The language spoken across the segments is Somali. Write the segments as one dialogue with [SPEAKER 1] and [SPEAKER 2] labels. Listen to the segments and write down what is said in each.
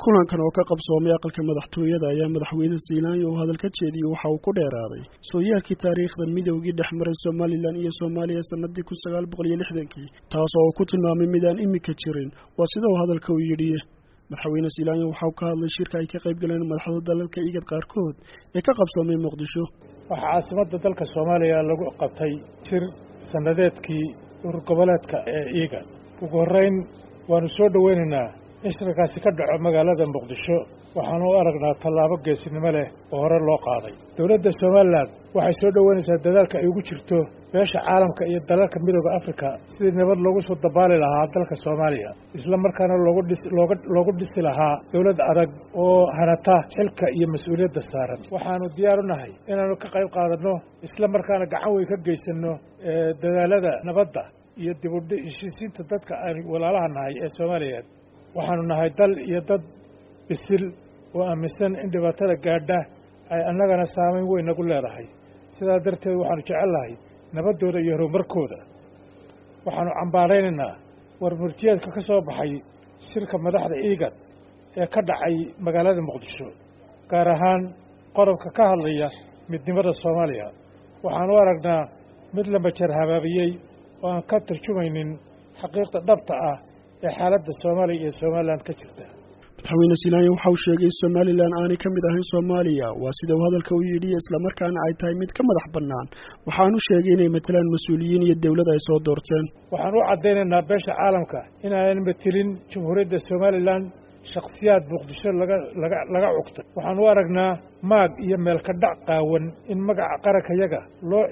[SPEAKER 1] kulankan oo ka qabsoomay aqalka madaxtooyada ayaa madaxweyne siilaanyo uu hadal ka jeediyey waxa uu ku dheeraaday sooyaalkii taariikhda midowgii dhex maray somalilan iyo soomaaliya sanadii kun sagaal boqol iyo lixdankii taas oo uu ku tilmaamay midaan imika jirin waa sida uu hadalka u yidhi madaxweyne siilaanyo waxa uu ka hadlay shirka ay ka qayb galeen madaxda dalalka igad qaarkood ee ka qabsoomay muqdisho
[SPEAKER 2] waxaa caasimadda dalka soomaaliya lagu qabtay shir sannadeedkii urur goboleedka ee igad ugu horrayn waanu soo dhoweynaynaa in shirkaasi ka dhaco magaalada muqdisho waxaanu u aragnaa tallaabo geesinimo leh oo hore loo qaaday dowladda somalilan waxay soo dhoweynaysaa dadaalka ay ugu jirto beesha caalamka iyo dalalka midooda afrika sidii nabad loogu soo dabaali lahaa dalka soomaaliya isla markaana loogu dhisi lahaa dowlad adag oo hanata xilka iyo mas-uuliyadda saaran waxaanu diyaar u nahay inaanu ka qayb qaadanno isla markaana gacan weyn ka geysanno dadaalada nabadda iyo dibudhishisiinta dadka aan walaalaha nahay ee soomaaliyeed waxaanu nahay dal iyo dad bisil oo aaminsan in dhibaatada gaadha ay annagana saamayn weyn nagu leedahay sidaa darteed waxaanu jecelnahay nabaddooda iyo horumarkooda waxaanu cambaaraynaynaa war murtiyeedka ka soo baxay shirka madaxda iigad ee ka dhacay magaalada muqdisho gaar ahaan qodobka ka hadlaya midnimada soomaaliya waxaanu u aragnaa mid la majar habaabiyey oo aan ka tarjumaynin xaqiiqda dhabta ah ee xaaladda soomaaliya iyo somalilan ka jirta
[SPEAKER 1] madaxweyne siilaanya waxa uu sheegay somalilan aanay ka mid ahayn soomaaliya waa sida uu hadalka u yidhi islamarkaana ay tahay mid ka madax bannaan waxaanu sheegay inay matalaan mas-uuliyiin iyo dowlad ay soo doorteen
[SPEAKER 2] waxaan u caddaynaynaa beesha caalamka inaanan matelin jamhuuriyadda somalilan shakhsiyaad muqdisho laga laga laga cugtay waxaan u aragnaa maag iyo meelka dhac qaawan in magaca qarankayaga loo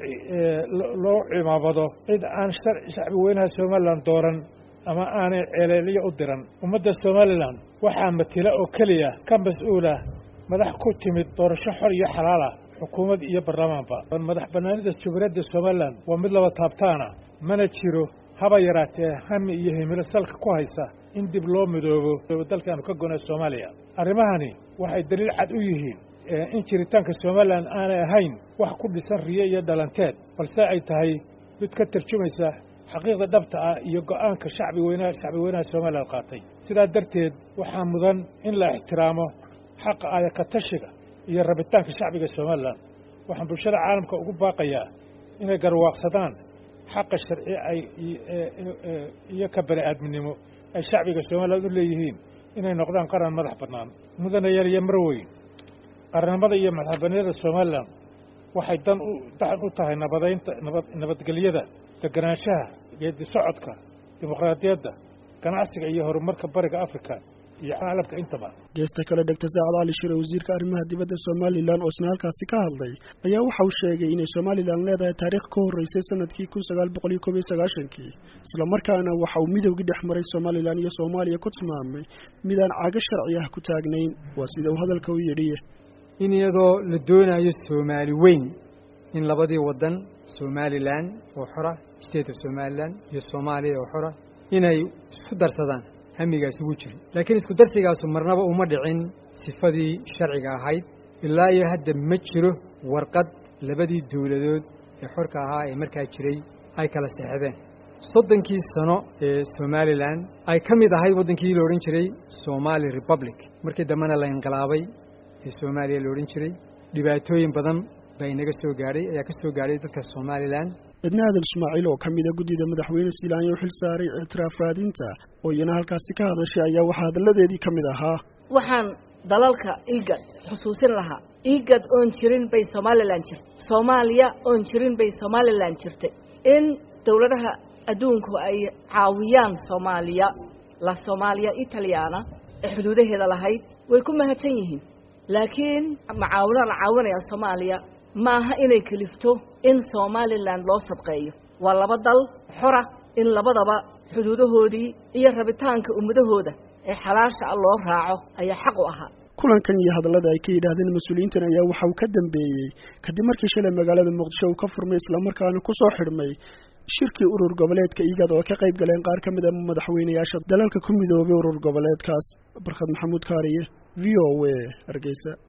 [SPEAKER 2] loo cimaamado cid aan shacbi weynaha somalilan dooran ama aanay ceeleelyo u diran ummadda somalilan waxaa matila oo keliya ka mas-uula madax ku timid doorasho xor iyo xalaal ah xukuumad iyo baarlamaanba madax bannaanida jamhuuriyadda somalilan waa mid laba taabtaana mana jiro haba yaraatee hami iyo himilo salka ku haysa in dib loo midoobo dalkaanu ka gona soomaaliya arrimahani waxay daliil cad u yihiin in jiritaanka somalilan aanay ahayn wax ku dhisan riyo iyo dhalanteed balse ay tahay mid ka tarjumaysa xaqiiqda dhabta ah iyo go'aanka shacbi weynaha shacbi weynaha somalilan qaatay sidaa darteed waxaa mudan in la ixtiraamo xaqa ayaka tashiga iyo rabitaanka shacbiga somalilan waxaan bulshada caalamka ugu baaqayaa inay garwaaqsadaan xaqa sharci ay iyo ka bani aadminimo ay shacbiga somalilan u leeyihiin inay noqdaan qaran madax bannaan mudanayaal iyo marweyn qarannimada iyo madaxbaniyada somalilan waxay dan u daxan u tahay nabadaynta nabad nabadgelyada deganaanshaha geedi socodka dimuqraadiyadda ganacsiga iyo horumarka bariga afrika iyo caalamka intaba
[SPEAKER 1] geesta kale dhegta saacad cali shire wasiirka arrimaha dibadda somalilan oo isna halkaasi ka hadlay ayaa waxa uu sheegay inay somalilan leedahay taariikh ka horreysay sanadkii kun sagaal boqol iyo koob iyo sagaashankii islamarkaana waxa uu midowgii dhex maray somalilan iyo soomaaliya ku tilmaamay midaan cago sharci ah ku taagnayn waa sida uu hadalka u yidhi
[SPEAKER 3] in iyadoo la doonayo soomaali weyn in labadii waddan somalilan oo xora state of somalilan iyo soomaaliya oo xora inay isku darsadaan hamigaas ugu jiro laakiin isku darsigaasu marnaba uma dhicin sifadii sharciga ahayd ilaa iyo hadda ma jiro warqad labadii dowladood ee xorka ahaa ee markaa jiray ay kala sexdeen soddonkii sano ee somalilan ay ka mid ahayd waddankii la odhan jiray somali republic markii dambena la inqilaabay ee soomaaliya la odhan jiray dhibaatooyin badan baa inaga soo gaadhay ayaa ka soo gaadhay dadka somalilan
[SPEAKER 1] cidna adal ismaaciil oo ka mida guddida madaxweyne siilaanya u xil saaray ictiraaf raadinta oo iyana halkaasi ka hadashay ayaa waxaa hadalladeedii ka mid ahaa
[SPEAKER 4] waxaan dalalka igad xusuusin lahaa igad oon jirin bay somalilan jirta soomaaliya oon jirin bay somalilan jirtay in dowladaha adduunku ay caawiyaan soomaaliya la soomaaliya italyaana ee xuduudaheeda lahayd way ku mahadsan yihiin laakiin macaawinaa la caawinaya soomaaliya maaha inay kelifto in somalilan loo sadqeeyo waa laba dal xora in labadaba xuduudahoodii iyo rabitaanka ummadahooda ee xalaasha ah loo raaco ayaa xaq u ahaa
[SPEAKER 1] kulankan iyo hadallada ay ka yidhaahdeen mas-uuliyiintan ayaa waxa uu ka dambeeyey kadib markii shalay magaalada muqdisho uu ka furmay islamarkaana ku soo xidhmay shirkii urur goboleedka igad oo ka qayb galeen qaar ka mid a madaxweynayaasha dalalka ku midoobay urur goboleedkaas barkhad maxamuud kaariye v o a hargeysa